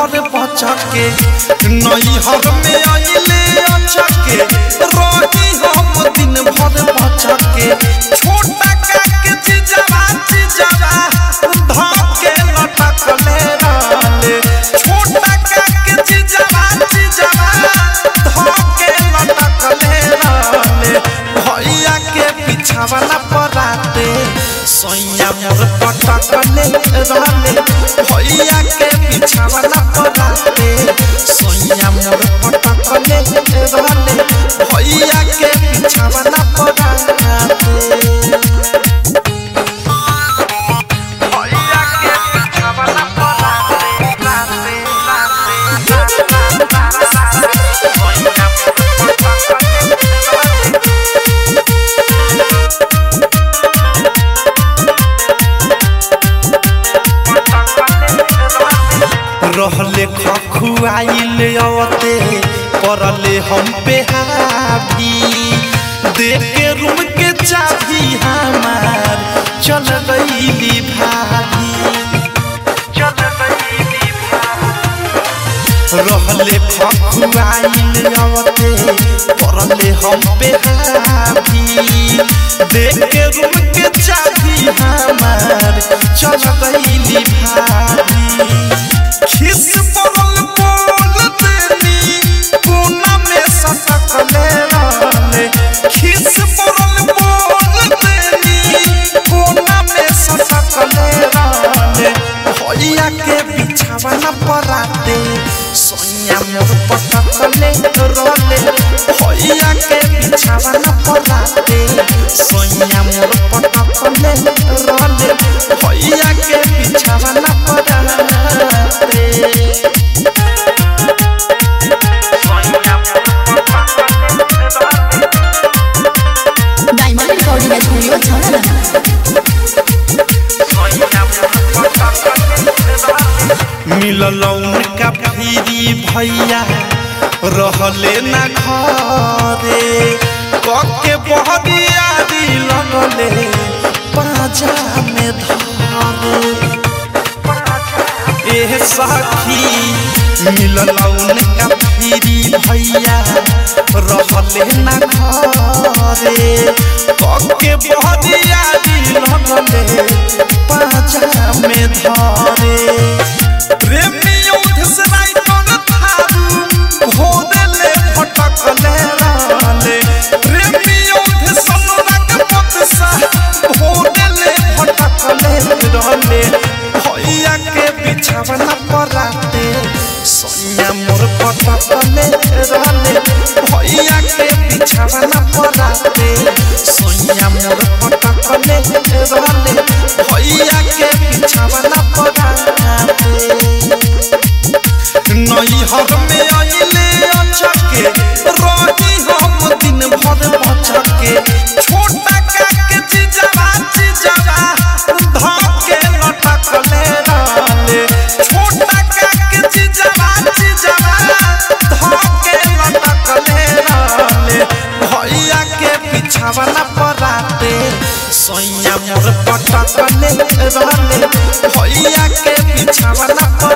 भर बचके नैहर में आइले अचके रही हम दिन भर बचके छोटा काके जिजावा जिजावा धके लटकले रहले छोटा काके जिजावा जिजावा धके लटकले रहले भैया के पिछावाला पराते सैया मोर पटकले रहले भैया के पिछावाला पराते सैया मोर पटकले रहले भैया के पिछावाला पराते भैया के पिछावाला पराते राते राते राते सैया मोर पटकले रहले रहले खखुआइल अवते परले हम पे हावी देख के रूम के चाबी हमार चल गईली भाभी चल गईली रहले खखुआइल अवते परले हम पे हावी देख के रूम के चाबी हमार चल गईली भाभी खिस पड़ल बोल देनी कोना में सटकले रहले खिस पड़ल बोल देनी कोना में सटकले रहले भैया के बिछावना पराते सोनिया मोर पटकले रहले भैया के बिछावना पराते सोनिया मोर पटकले रहले भैया के बिछावना पराते डायमंड रिकॉर्डिंग स्टूडियो छाना मिलल उनका फिरी भैया रहले ना घरे कके बहरियारी लगले पाजा में धरे एह सखी मिलल उनका फिरी भैया रहले ना घरे कके बहरियारी लगले पाजा में धरे प्रेमी युद्ध से राइटन थारू घोदले फटकले रहले प्रेमी युद्ध सनरक पतसा घोदले फटकले रहले भैया के बिछावना पराते सोनिया मोर पटकले रहले भैया के बिछावना पराते सोनिया मोर पटकले रहले भैया के बिछावना पराते नैहर में आइले अचके रही हम दिन भर बचके छोटा काके जिजावा जिजावा धके लटकले रहले छोटा काके जिजावा जिजावा धके लटकले रहले भैया के पिछावना पराते सैया मोर पटकले रहले भैया के पिछावना पर